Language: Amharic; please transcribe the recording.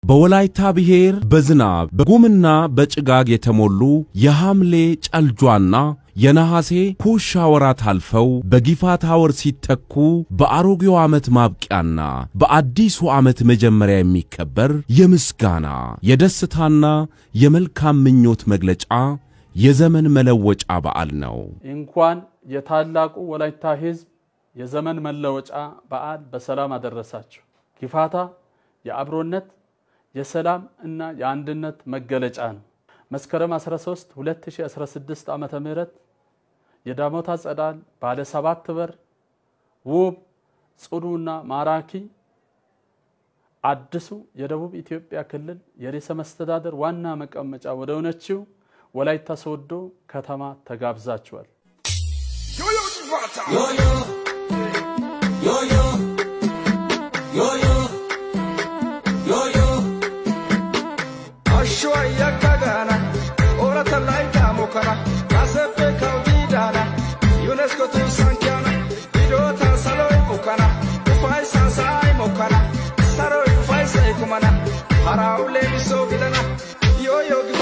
በወላይታ ብሔር በዝናብ በጉምና በጭጋግ የተሞሉ የሐምሌ ጨልጇና የነሐሴ ኩሻ ወራት አልፈው በጊፋታ ወር ሲተኩ በአሮጌው ዓመት ማብቂያና በአዲሱ ዓመት መጀመሪያ የሚከበር የምስጋና የደስታና የመልካም ምኞት መግለጫ የዘመን መለወጫ በዓል ነው። እንኳን የታላቁ ወላይታ ሕዝብ የዘመን መለወጫ በዓል በሰላም አደረሳችሁ። ጊፋታ የአብሮነት የሰላም እና የአንድነት መገለጫ ነው። መስከረም 13 2016 ዓመተ ምህረት የዳሞታ ጸዳል ባለ ሰባት በር ውብ ጽዱና ማራኪ አዲሱ የደቡብ ኢትዮጵያ ክልል የርዕሰ መስተዳደር ዋና መቀመጫ ወደ ሆነችው ወላይታ ሶዶ ከተማ ተጋብዛችኋል። Ashwa yakagana, orata laita mokana, kasepe kaudidana, UNESCO tu sankiana, idota saloi mokana, ufai sansai mokana, saroi ufai sai kumana, haraule miso gidana, yo yo